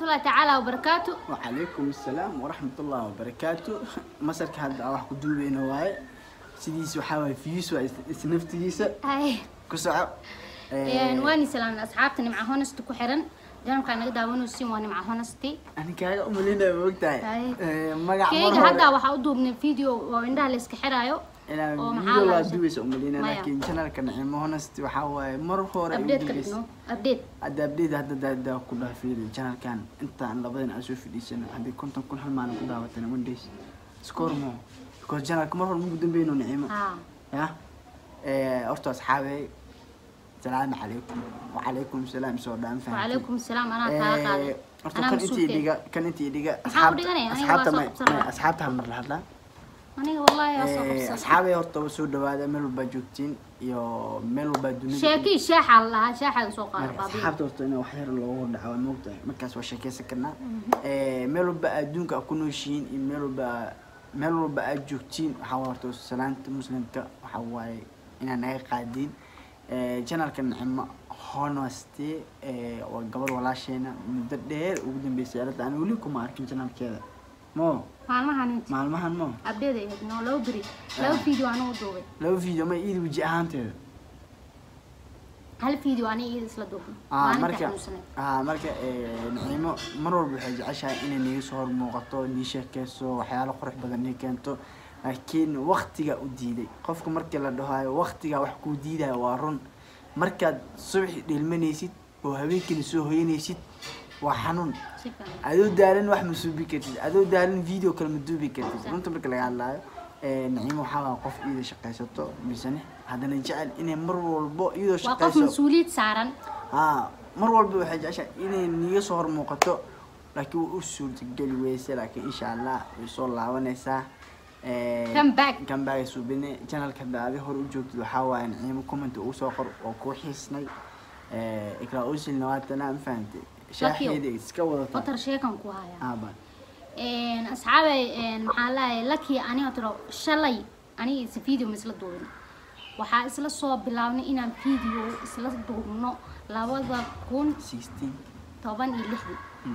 waraxmatullahi tacaala wabarakaatu وعليكم السلام ورحمة الله وبركاته مسرك هذا واحد كدوبينا واي سيديس وحاول فيس وإسنفتيس hay كسعة waani salaamna asxaabta nimca honest ku xiran janabkaa naga daawanaysiin waa nimca honesty أنا كاجا أملينا بوقتها هاي. مجا keyga hadda waxaa u duubnay video oo indhaha la iska xiraayo أنا oo maxaa فيديو la لا sheeg- دوبيس أملينا مايا. لكن channel كان عم هونست وحاول مرة هورا update ka dhigno update هذا أبديت هذا ده ده كلها في الchannel كان أنت عن لبدين أشوف في ديشنا هذه كنت كل حال معنا كلها وتنا وين ديش سكور مو كل channel كم مرة مو قدام بينه نعيمة ha يا إيه أرتو أصحابي السلام عليكم وعليكم السلام سودان فهمتي وعليكم السلام anaa kaa qaaday أرتو anaa كان أنت mas-uulkeed يديقة كان أنت يديقة maxaa u dhiganaya aniga waa أصحابتا soo ما qabsanaya أصحابتا هم مرة هلا aniga wallahi waa soo qabsan أصحابي أرتو سود هذا ملو بجوتين يو ملو بدوني sheekii shaaxa la lahaa shaaxa soo qaada marka baabiya asxaabta horta in wax yar loogu dhaco moogtahay markaas waa sheekeysan karnaa Ee, meel walba adduunka aad ku nooshihiin iyo meel walba meel walba aad joogtiin waxaa waaye horta salaanta muslimka waxaa waaye inaa naga qaadiin janalka nicimo honesty ee, waa gabar walaasheena muddo dheer ugu dambeysay arrinta aan weli kuma arkin janalkeeda mo maalmahan inti maalmahan mo update ay ahayd no laba beri laba video anuu duubay laba video ma iidi weji ahaanteeda hal video aniga iyada isla duubno Ah, maalinta marka xanuunsaneed ah, marka eh, naciimo mar walba waxay jeceshahay inay niga soo hor muuqato nii sheekeyso waxyaalo qurux badan nii keento laakiin waktiga u diiday qofka markii la dhahayo waktiga wax kuu diidaya waa run markaad subaxi dhilmanaysid oo habeenkiina soo hoyanaysid waa xanuun si fiican adoo daalan wax ma suubi kartid adoo daalan video kale ma duubi kartid runta marka laga hadlaayo eh, naciimo waxaa waa qof iyada shaqaysato misane haddana jecel inay mar walbo iyadoo waa qof shaqayso mas-uuliyad saaran haa mar walba waxay jeceshahay inay niga soo hor muuqato laakiin way u suurtageli weyse laakiin insha allah way soo laabanaysaa Come back. comeback subine channelka hadda adi hor u joogtid waxaa waaye naciimo comment ugu soo qor oo kuu xiisnay ikraa usilna waatana ma fahamtay shaaxeeda iska wadata watar sheekan ku haya aaba asxaabay maxaa lahay laki aniga tiro shalay aniga is video ma isla duubin waxaa isla soo bilaabnay inaan video isla duubno labada kun sixteen toban iyo lixdii Mm.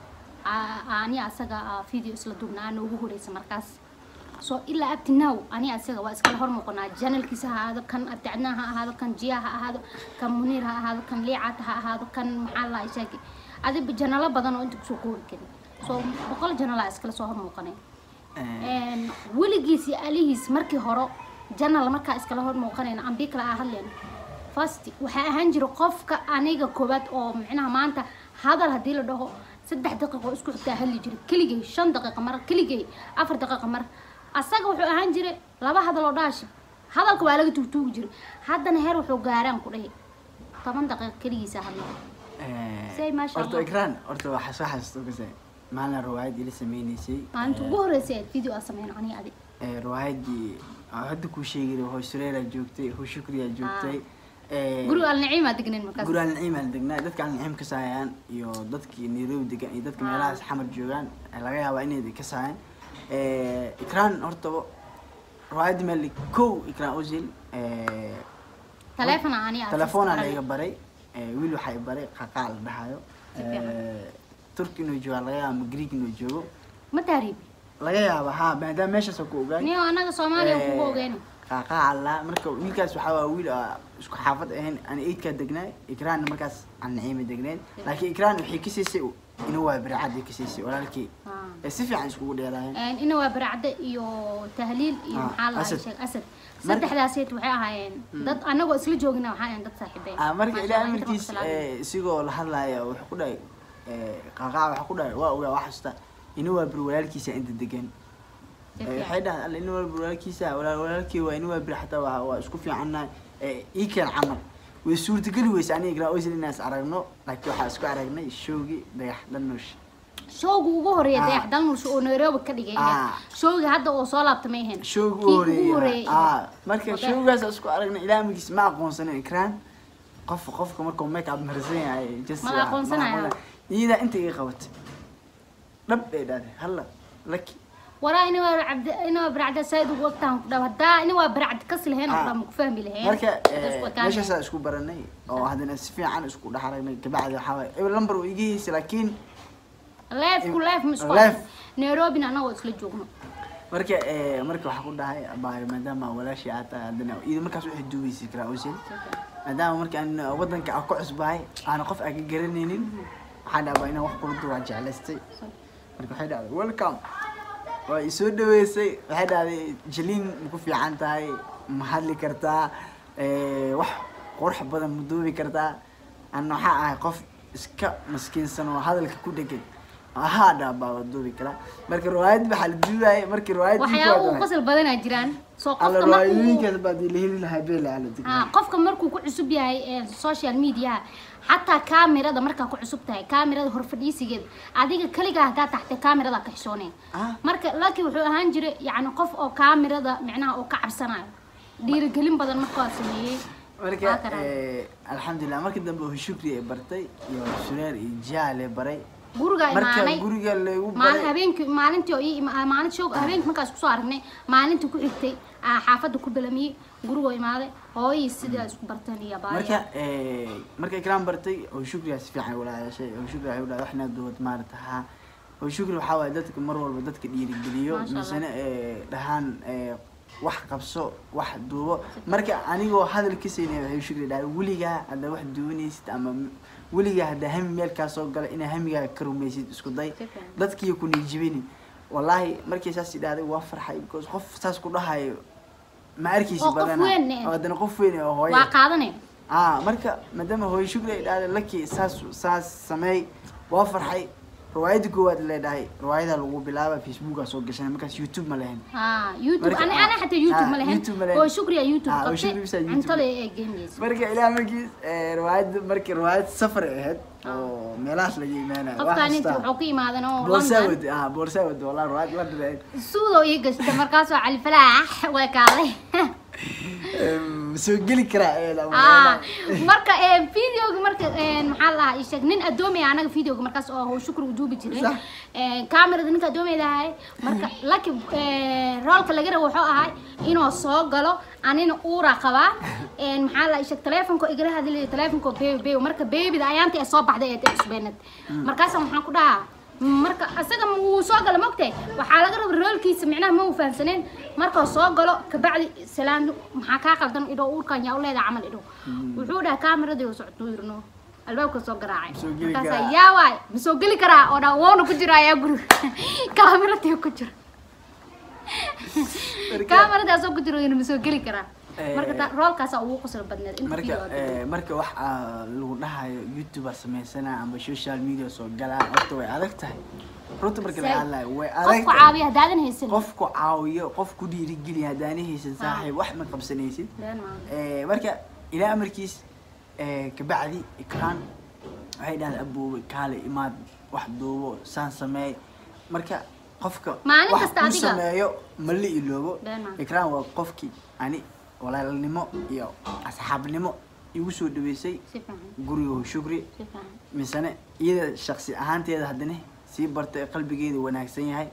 Aa- ani asaga aa video isla duubna aan ugu horeysa markaas so ilaa abti now ani asaga waa iskala hor muuqanaa janalkiisa ha ahaado kan abdicadnaa ha ahaado kan jiya ha ahaado kan muniir ha ahaado kan liicata ha ahaado kan maxaa la sheegi adiba janalo badan oo inta kusoo koobi karin so boqol janalaa iskala soo hor muuqanay Een, weligiis iyo alihiis markii hore janal markaa iskala hor muuqanayna ambi kale aa hadleen fast waxaa ahaan jira qofka aniga koobaad oo micnaha maanta hadal haddii la dhaho saddex daqiiqo isku xigtaa hadli jiray keligay shan daqiiqa mar keligay afar daqiiqa mar asaga wuxuu ahaan jiray laba hadal oo dhaashi hadalka waa laga tuugtuugi jiray haddana heer wuxuu gaaraan ku dhahay toban daqiiqa keligiisa hadla Say, masha horta Allah. ikraan horta waxaa soo xasuusta kase maalin riwaayad ila sameynaysay maalinta ugu horreysay aad video aa sameyn ani adi ee, riwaayadii aan hadda kuu sheegay hoo sureera joogtay hoo shukriya joogtay ee, guriga alnaciim aa degnayn markaas guri alnaciim aan degnaa dadka alnaciim ka saayaan iyo dadkii nairobi degan iyo dadka Ah. meelahaas xamar joogaan ee laga yaabaa inay ka saayaan Ee, ikraan horta riwaayadii meel kow ikraan usil ee, taleefona ani aa telefoonaa baranay. laiga baray ee, wiil waxaa i baray qaqaa la dhahayo Si fiican. Ee, turki inuu joogo laga yaaba ama greek inuu joogo ma taariibi laga yaaba ha maadaama meeshaas ku ogaan niyo anaga soomaaliya kugu ogeyna qaqaa alla marka wiilkaas waxaa waa wiil aa isku xaafad ahayn aan eidkaa degnaa ikraanna markaas aan naciima degnayn laakiin ikraan waxay ka siisay inuu waa bircadii ka siisay walaalkii ee si fiican iskugu dheeraayeen ina waa baracde iyo tahliil iyo Ah, maxaa la Asad. sheeg asad saddexdaasayt waxay ahaayeen dad anagoo isla joogina waxaa ahayn dad saaxiibeen Ah, marka Masha ilaa Allah, inta amarkiis badan salaam. ee, isigoo la hadlaaya wuxuu ku dhahay ee, qaqaa waxa ku dhahay waa ogaa waa xasuusta inuu waa bir walaalkiisa inta degan Si Ee, fiican. waxay dhahaan alla inuu waa bir walaalkiisa walaal walaalkii waa inuu waa bir xataa waa waa isku fiicannahay ee, ii keen camal way suurtageli weyse aniga igraan oysil inaas aragno laakiin waxaa isku aragnay showgii dhagax dhanuush showga ugu horeeya Ah. dayax dalmush oo nairobi ka dhigay Ah. showga hadda oo soo laabta ma ahayn showgi Kii u ugu horeeyay horeeyay ah marka Wadaad. showgaas aan isku aragnay ilaa amarkiis ma aqoonsanin ikraan qof qofka markuu make up marsan yahay just Ma la aqoonsanaya? iyadaa inta iga qabatay dhab bay dhahday halla laki waraa ina waa cabdi ina waa baracde said ugu ogtaan ku dhaw haddaa ina waa baracde kasi lahayn oo Ah. dhan ma ku fahmi lahayn marka Hadda isku eh, ekaan meeshaasaa isku baranay oo haddana si fiican isku dhex aragnay kabacdi waxaa waaye eber lambar uu iga heysay laakiin leefku leef ma isku Leef. arkin. nairobina anagoo isla joogno marka eh, marka waxaa ku dhahay abaayo maadaama walaashii aad tahay haddana iyada markaas waxay duubaysi karaa osin maadaama marka aan wadanka aan ku cusbahay aana qof aan ka garanaynin waxaan dhahaa inaan wax kula duwaa jeclaystay marka waxay dhahday welcome waa i soo dhaweysay waxay dhahday jaliin ma ku fiican tahay ma hadli kartaa eh, wax qurux badan ma duubi kartaa ana waxaa ahay qof iska maskiinsan oo hadalka ku dhegan ahaa dhaa baa waa duubi karaa marka riwaayad waxaa la duubaayay markii riwaayad waxyaaba uu qosol badanaa jiraan soo alla qofka markuu riwaayooyinkaas baa dii la heli lahaa beela ala ha digna qofka markuu ku cusub yahay ee social media xataa kaamirada markaa ku cusub tahay kaamirada horfadhiisigeeda adiga kaligaa hadaa taxtay kaamirada ka xishooneen Ah. marka laakiin wuxuu ahaan jiray yacni qof oo kaamirada micnaha oo ka cabsanayo dhiirigelin badan markaa sameeyey marka Waa karaa. eh, alxamdulilah markii dambe uu shukri ay bartay iyo sureer iyo jaale baray guriga marka imaanay guriga lagu maalin baray habeenkii maalintii oo ii ima- maalintii shoog habeenkii markaas kusoo aragnay maalintii ku xigtay aa xaafadda ku balamiyey gurigoo imaaday hooyii sidaa isku barteen iyo marka baaya eh, marka ikraan bartay oo shukriyaa si fiican walaayashay oo shukri waxay udhahay waxna duwad maarata haa oo shukri waxaa waaye dadka mar walba dadka dhiirigeliyo Masha Allah. misena eh, dhahaan eh, wax qabso wax duubo marka anigoo hadalkiisayna waxay shukri dhahay weligaa haddaa wax duwanaysid ama m- weligaa haddaa hami meel kaa soo gala inaa hamigaa ka rumaysid isku day Si fiican. dadkii ku niijibini wallaahi markii saas idhahday waa farxay because qof saas ku dhahayo ma arkaysi Oo qof badana weyn eh. oo haddana qof weyn oo hooye waa qaadanay ah marka maadaama hooyo shukri ay dhahday laki saas saas sameey waa farxay riwaayadda koowaad leedhahay riwaayada lagu bilaaba facebooka soo gashanay markaas youtube ma lahayn ها يوتيوب مركب- انا انا حتى يوتيوب آه، ما لهن يوتيوب ما لهن. هو شكري يا يوتيوب آه، هو قبتي شكري بس يوتيوب. انت اللي جيميز marka ilaa markiis eh, riwaayadda markii riwaayad safar ay ahayd oo meelahaas laga imaanaya قف كان انت وحوكي ما هذا نو boorsaawad ah boorsaawad walaa riwaayad la dhigay سودو يقش مركز على الفلاح وكالي ma soo geli karaa ee la اه marka ee videoga marka ee maxaa la dhahaa ishag nin adoomi anaga videoga markaas oo hoo shukr u duubi jiray Sax. ee kamerada ninka adoomi lahay marka laki ee roolka laga rabo wuxuu ahay inuu soo galo anina uura qabaa ee maxaa la ishag telefonka igala hadlay telefonka baby baby marka babyda ayaanta ee soo baxday ee cusbeenad markaas waxaan ku dhahaa marka asaga wuu soo galo mogtay waxaa laga raba roolkiisa micnaha ma uu fahamsaneen markuu soo galo kabacdi salaan maxaa kaa qaldan idho uurkan yaa u leedahay camal idho wuxuu dhahay kaameradii uu socdo yirno albaabka soo garaacay Soo geli markaasa karaa. yaa waay ma soo geli karaa oo dhaa woona ku jira ayaa guriga kaameradii ku jira kaameradaasoo ku jiro ma soo geli karaa marka ta- roolkaasa ugu qosol badneed inta marka video aad eh, marka wax aa lagu dhahayo youtuber samaysana ama social media soo galaa horta way adag tahay runta marka la Say- hadlayo way adag qofku tahay caawiya haddaadan haysan qof ku caawiyo qof ku dhiirigeliya haddaana haysan saaxiib wax ma qabsanaysid Been maaha. Eh, marka ilaa amarkiis eh, kabacdi ikraan waxay dhahday aboobe kaale imaad wax duubo saan sameey marka qofka Maalin wax kasta kuu adiga. sameeyo ma la iloobo Been maaha. ikraan waa qofkii ani walaalnimo iyo asxaabnimo igu soo dhaweysay si fiican guriga shukri si fiican misane iyada shaksi ahaanteeda haddana sii bartay qalbigeeda wanaagsan yahay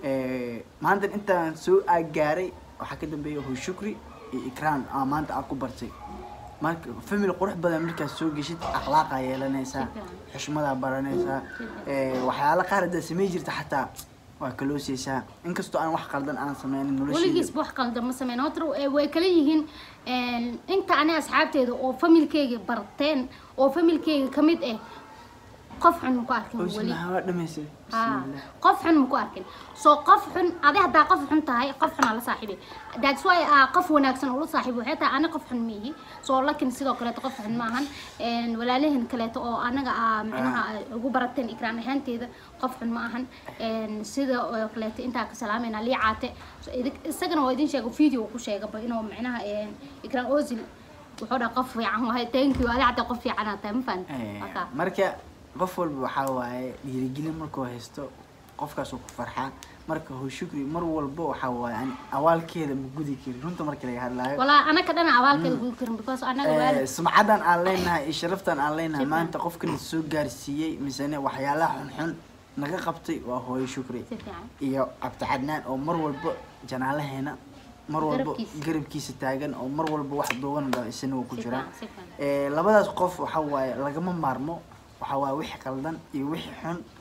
Eh, maanta intaan soo aagaaray waxaa ka dambeeya hu shukri iyo ikraan aa maanta aad ku bartay marka family qurux badan markaad soo geshid akhlaaqaa yeelanaysaa Sifiican. xushmadaa baranaysaa Eh, waxyaalo qaar haddaad samey jirta xataa waa kalooseysaa inkastoo aan wax qaldan aan sameynin nolosheeda weligiis wax qaldan ma sameyn horta eh, way kala yihiin een, inta ani asxaabteeda oo familkeyga barteen oo familkeyga ka mid ah qof xun ma ku arkin weli Bismillah, waa dhamaysay Ah, Bismillah. qof xun ma ku arkin soo qof xun adi haddaa qof xun tahay qof xun aa la saaxiibay that's why ah, qof wanaagsan oo la saaxiibo waxay tahay ani qof xun miihi soo lakin sidoo kaleeto qof xun maahan Een, walaalahan kaleeto oo anaga ah micnaha ay ugu barateen ikraan ahaanteeda qof xun ma ahan Een, sida oo kaleeto intaa ka salaamayna lii caate So, idig- isagana waa idin sheega video uu ku sheegaba inuu micnaha een, ikraan ozil wuxuu dhaha qof fiican wahay thank you adi xataa qof fiican aa tahay ma fahan Eh, marka qof walba waxaa waaye dhiirigelin markuu haysto qofkaas uu ku farxaa marka hu shukri mar walba waxaa waaye ani awaalkeeda ma gudi karin runta marka laga hadlaayo walaa anaka dhana abaalkeeda gudu karin because anaga Eh, waalid sumcadan aan leenahay iyo sharaftan aan leenahay Sifiican. maanta qofkan soo gaarsiiyey misene waxyaalaha xunxun naga qabtay waa hooyo shukri si fiican iyo cabdi cadnaan oo mar walba janaalaheena mar walba Garabkiisa. garabkiisa taagan oo mar walba wax duuban dha isina uu ku Si jiraa fiican, si fiican. Eh, labadaas qof waxa waaye lagama maarmo waxa waaye wixii qaldan iyo wixii xun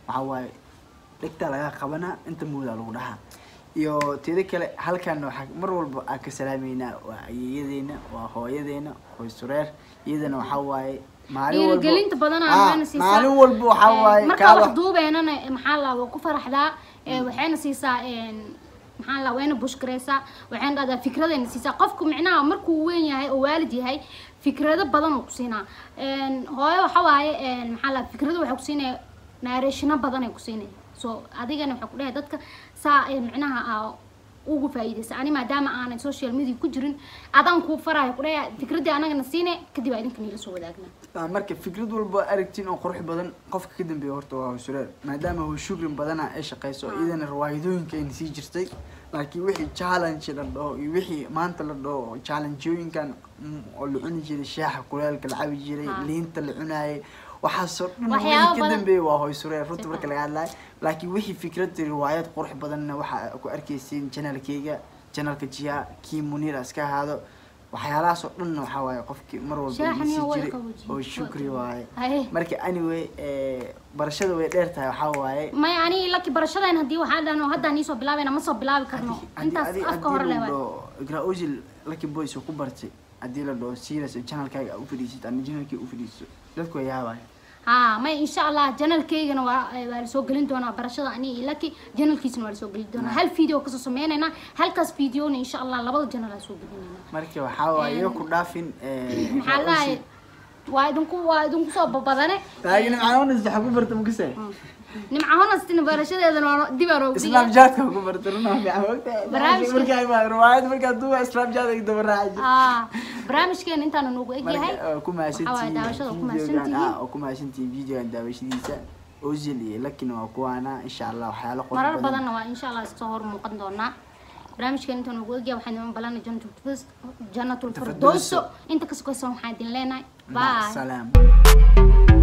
waxaa waaye dhegtaa laga qabanaa inta moodaa lagu dhahaa iyo teeda kale halkan waxaa mar walba aan ka salaameynaa waa ayeeyadeena waa hooyadeena hooy sureer iyadana waxaa waaye maalin walba dhiirigelinta badan Ah, aan wayna siisaa maalin walba waxaa Ee, waaye marka kaala wax duubeenana eh, maxaa la waa ku faraxdaa ee, waxayna siisaa een, maxaa la wayna bushkareysaa waxayna dhahdaa fikradayna siisaa qofku micnaha markuu weyn yahay oo waalid yahay fikrado badan uu ku siinaa Een, hooyo waxa waaye een, maxaa la fikrado waxay ku siinaya naareshino badan ay ku siinaya so adigana waxay ku dhahay dadka saa ee, micnaha aa ugu faa'iidaysa ani maadaama aanan social media ku jirin adaan kuu farayo ku dhahay fikraddii anagana siine kadib aa idinka niila soo wadaagna Ah, marka fikrad walba aragtiin oo qurux badan qofka ka dambeeya horta waa hawsureer maadaama hoo shukrin badana ay shaqeyso iyadana riwaayadooyinka ayna sii jirtay laakiin wixii challenge la dhaho iyo wixii maanta la dhaho challengeooyinkan mm, oo la cuni jiray shaaxa kuleelka la cabi jiray Ah. liinta la cunaayay waxaasoo dhan Waxyaabo wixii ka badan. dambeeya waa hawsureer runta Si marka fiican. laga hadlayo laakiin wixii fikrad riwaayad qurux badanna waxaa ku arkeysiin janalkeyga janalka jiha kii muniir iska ahaado waxyaalahaas oo dhanna waxaa waaye qofkii mar walba Shaaxan iyo ii sii wada jiray qaboojiye. oo shukri waaye Haye. marka anyway eh, barashada way dheer tahay waxaa waaye maya ani laki barashadeen haddii waxaa dhahno hadda nii soo bilaabayna ma soo bilaabi karno intaas afka hore leh waay. igraozil lucky boys uu ku bartay haddii la dhaho serious channelkaaga aa u fadhiisat ama channelkii u fadhiiso dadku way yaabaya haa maya insha allah janalkeygana waa waa lasoo gelin doonaa barashada ani iyo laki janalkiisana waa lasoo gelin doonaa hal video kasoo sameynaynaa halkaas videona insha allah labada janal aa soo gelinayna marka waxaa waaye iyo ku dhaafin eh, maxaa lahay waa idinku waa idinku soo babadane taagina maxaa unas waxa ku barta mukase nimca honastina barashadeedana waa dib aan oogu snapchatka ku barta runaa fiican wogtahay Barnaamijka- markaa imaa riwaayad markaa duuba snapchat ay daba raaci aa barnaamijkeena intaanu noogu egyahay marka ku Waxaa waaye daawashada ku mahadsantihiin mahadsantihiin. oo ku mahadsantihiin videogan daawashadiisa ozil iyo lakina waa kuwaana insha allah waxyaalo qurux marar badan badanna waa insha allah soo hor muuqan doonaa barnaamijkeena intaan ugu egyahay waxaan idin balanay jannatul firdowso inta ka sokaysan waxaan idin leenahay مع bye السلامه